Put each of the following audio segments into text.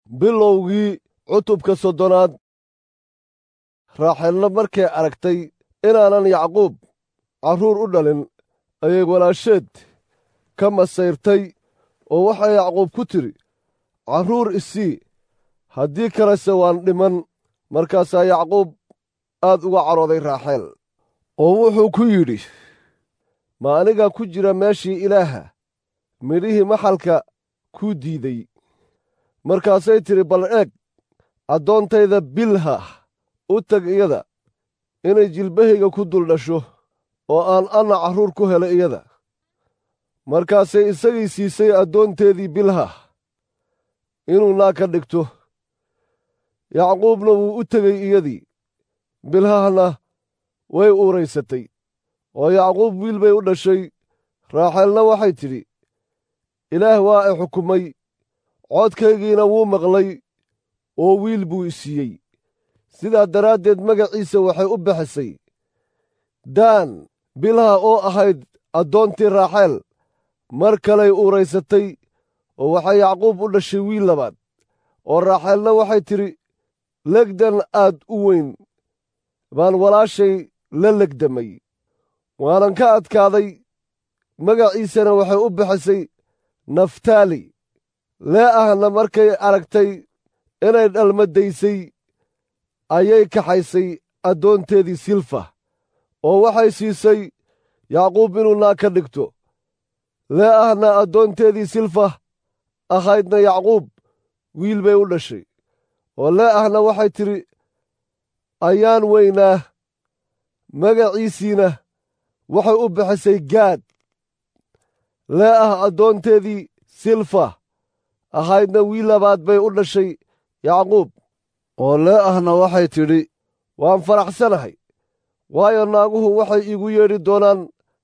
bilowgii cutubka soddonaad raaxeelna markay aragtay inaanan yacquub carruur u dhalin ayay walaasheed ka masayrtay oo waxay yacquub ku tidhi carruur isii haddii kalese waan dhiman markaasaa yacquub aad uga cadhooday raaxeel oo wuxuu ku yidhi ma anigaa ku jira meeshii ilaaha midhihii maxalka kuu diiday markaasay tidhi bal eeg addoontayda bilha u tag iyada inay jilbahayga ku dul dhasho oo aan anna carruur ku helo iyada markaasay isagii siisay addoonteedii bilha inuu naag ka dhigto yacquubna wuu u tegey iyadii bilhahna way uuraysatay oo yacquub wiil bay u dhashay raaxeelna waxay tidhi ilaah waa i xukumay codkaygiina wuu maqlay oo wiil buu i siiyey sidaa daraaddeed magaciisa waxay u bixisay daan bilha oo ahayd addoontii raaxeel mar kaley uuraysatay oo waxay yacquub u dhashay wiil labaad oo raaxeelna waxay tidhi legdan aad u weyn baan walaashay la legdamay waanan ka adkaaday magaciisana waxay u bixisay naftaali lee ahna markay aragtay inay dhalmadaysay ayay kaxaysay addoonteedii silfa oo waxay siisay yacquub inuu naag ka dhigto lee ahna addoonteedii silfa ahaydna yacquub wiil bay u dhashay oo lee ahna waxay tidhi ayaan weynaa magaciisiina waxay u bixisay gaad lee ah addoonteedii silfa ahaydna wiil labaad bay u dhashay yacquub oo lee ahna waxay tidhi waan faraxsanahay waayo naaguhu waxay iigu yeedhi doonaan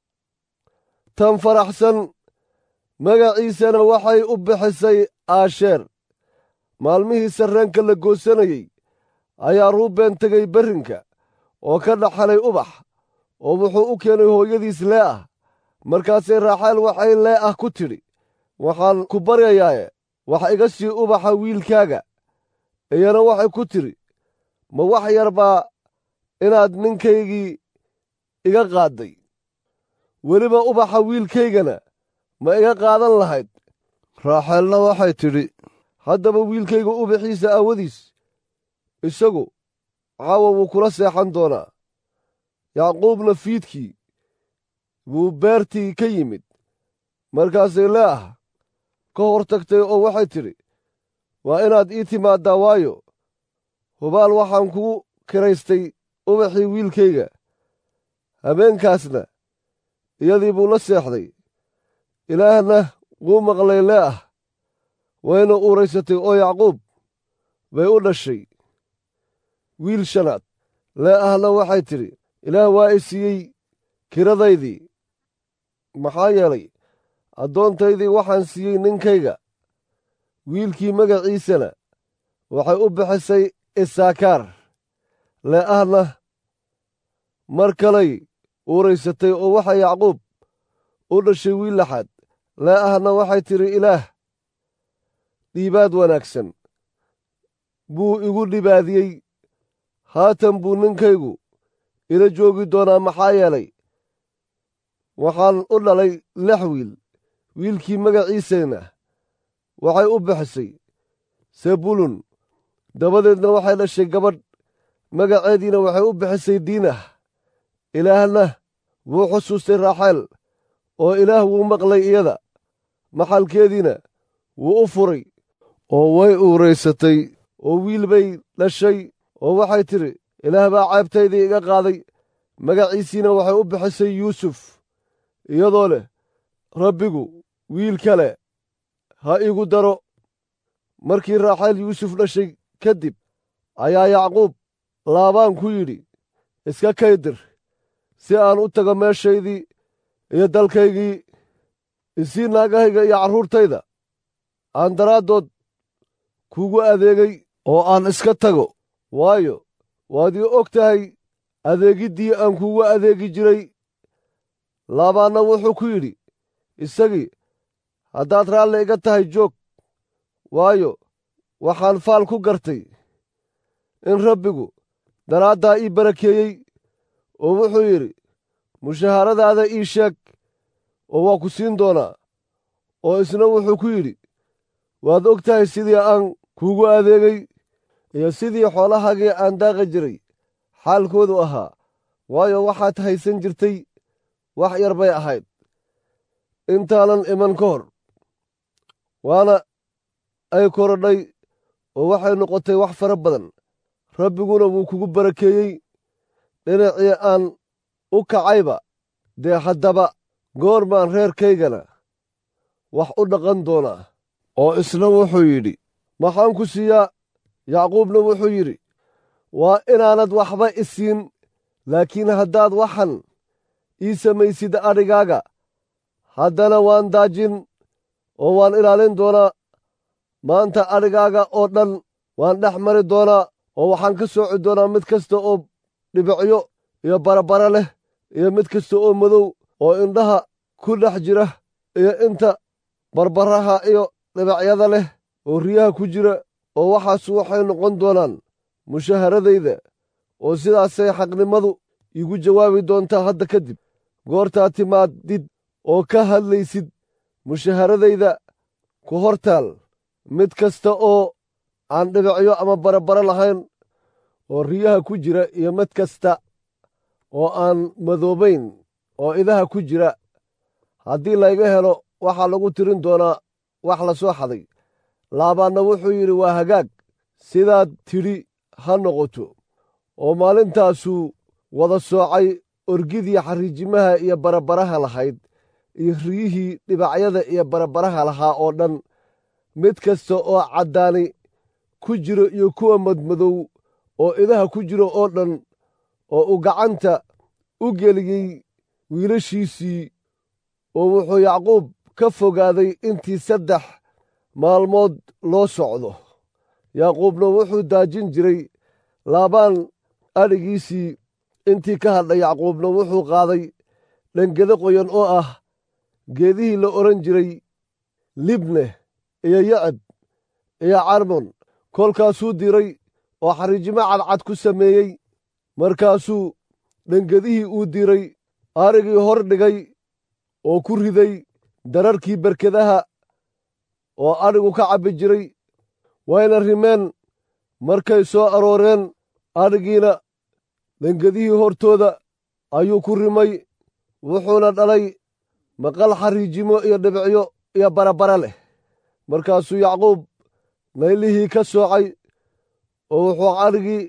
tan faraxsan magaciisana waxay u bixisay aasheer maalmihii sarreenka la goosanayey ayaa ruubeen tegay berrinka oo ka dhaxalay ubax oo wuxuu u keenay hooyadiis lee ah markaasay raaxeel waxay lee ah ku tidhi waxaan ku baryayaaye wax iga sii ubaxa wiilkaaga iyana waxay ku tidhi ma wax yar baa inaad ninkaygii iga qaadday weliba ubaxa wiilkaygana ma iga qaadan lahayd raaxeelna waxay tidhi haddaba wiilkayga ubaxiisa aawadiis isagu caawa wuu kula seexan doonaa yacquubna fiidkii buu beertii ka yimid markaasay lee ah ka hor tagtay oo waxay tidhi waa inaad ii timaaddaa waayo hubaal waxaan kugu kiraystay ubaxii wiilkayga habeenkaasna iyadii buu la seexday ilaahna wuu maqlay lee ah wayna uuraysatay oo yacquub bay u dhashay wiil shanaad lee ahna waxay tidhi ilaah waa i siiyey kiradaydii maxaa yeelay addoontaydii waxaan siiyey ninkayga wiilkii magaciisana waxay u bixisay isaakaar lee ahna mar kalay uuraysatay oo waxay yacquub u dhashay wiil laxaad lee ahna waxay tidhi ilaah dhiibaad wanaagsan buu igu dhibaadiyey haatan buu ninkaygu ila joogi doonaa maxaa yeelay waxaan u dhalay lix wiil wiilkii magaciisana waxay u bixisay sebulun dabadeedna waxay dhashay gabadh magaceediina waxay u bixisay diinah ilaahna wuu xusuustay raaxeel oo ilaah wuu maqlay iyada maxalkeediina wuu u furay oo way uuraysatay oo wiil bay dhashay oo waxay tidhi ilaah baa ceebtaydii iga qaaday magaciisiina waxay u bixisay yuusuf iyadoo leh rabbigu wiil kale ha igu daro markii raaxeel yuusuf dhashay kadib ayaa yacquub laabaan ku yidhi iska kaydir si aan u tago meeshaydii iyo dalkaygii isii naagahayga iyo carruurtayda aan daraaddood kuugu adeegay oo aan iska tago waayo waad ii og tahay adeegiddii aan kuugu adeegi jiray laabaanna wuxuu ku yidhi isagii haddaad raalli iga tahay joog waayo waxaan faal ku gartay in rabbigu daraaddaa ii barakeeyey oo wuxuu yidhi mushaharadaada ii sheeg oo waa ku siin doonaa oo isna wuxuu ku yidhi waad og tahay sidii aan kuugu adeegay iyo sidii xoolahaagii aan daaqi jiray xaalkoodu ahaa waayo waxaad haysan jirtay wax yar bay ahayd intaanan iman ka hor waana ay korodhay oo waxay noqotay wax fara badan rabbiguna wuu kugu barakeeyey dhinacii aan u kacayba dee haddaba goor baan reerkaygana wax u dhaqan doonaa oo isna wuxuu yidhi maxaan ku siiyaa yacquubna wuxuu yidhi waa inaanad waxba i siin laakiin haddaad waxan ii samaysid adhigaaga haddana waan daajin oo waan ilaalin doonaa maanta adhigaaga oo dhan waan dhex mari doonaa oo waxaan ka sooci doonaa mid kasta oo dhibicyo iyo barabara leh iyo mid kasta oo madow oo indhaha ku dhex jira iyo inta barbaraha iyo dhibicyada leh oo riyaha ku jira oo waxaasu waxay noqon doonaan mushaharadayda oo sidaasay xaqnimadu iigu jawaabi doontaa hadda kadib goortaa timaadid oo ka hadlaysid mushaharadayda ku hortaal mid kasta oo aan dhibicyo ama barabaro lahayn oo riyaha ku jira iyo mid kasta oo aan madoobayn oo idaha ku jira haddii layga helo waxaa lagu tirin doonaa wax la soo xaday laabaanna wuxuu yidhi waa hagaag sidaad tidhi ha noqoto oo maalintaasuu wada soocay orgidii xariijimaha iyo barabaraha lahayd iyo riyihii dhibacyada iyo barabaraha lahaa oo dhan mid kasta oo caddaani ku jiro iyo kuwa madmadow oo idaha ku jiro oo dhan oo uu gacanta u geliyey wiilashiisii oo wuxuu yacquub ka fogaaday intii saddex maalmood loo socdo yacquubna wuxuu daajin jiray laabaan adhigiisii intii ka hadhay yacquubna wuxuu qaaday dhangede qoyan oo ah geedihii la odhan jiray libne iyo yacab iyo carmon kolkaasuu diray oo xariijimo cadcad ku sameeyey markaasuu dhangedihii uu diray arigii hor dhigay oo ku riday dararkii berkedaha oo adhigu ka cabbi jiray wayna rimeen markay soo arooreen adhigiina dhangedihii hortooda ayuu ku rimay wuxuuna dhalay maqal xariijimo iyo dhibicyo iyo barabara leh markaasuu yacquub naylihii ka soocay oo wuxuu adhigii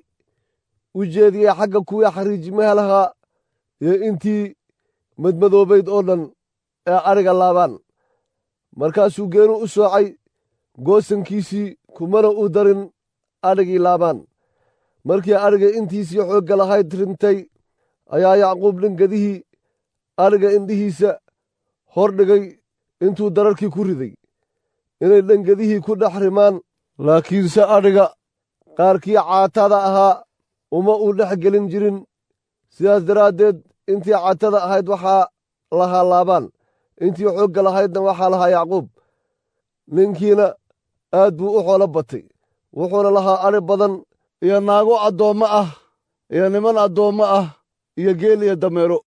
u jeediyey xagga kuwii xariijimaha lahaa iyo intii madmadoobayd oo dhan ee adhiga laabaan markaasuu geenu u soocay goosankiisii kumana u darin adhigii laabaan markii adhiga intiisii xoogga lahayd rintay ayaa yacquub dhangedihii adhiga indhihiisa hor dhigay intuu dararkii ku riday inay dhangedihii ku dhex rimaan laakiinse adhiga qaarkii caatada ahaa uma uu dhex gelin jirin sidaas daraaddeed intii caatada ahayd waxaa lahaa laabaan intii xoogga lahaydna waxaa lahaa yacquub ninkiina aad buu u xoolo batay wuxuuna lahaa adhi badan iyo naago addoommo ah iyo niman addoommo ah iyo geel iyo dameero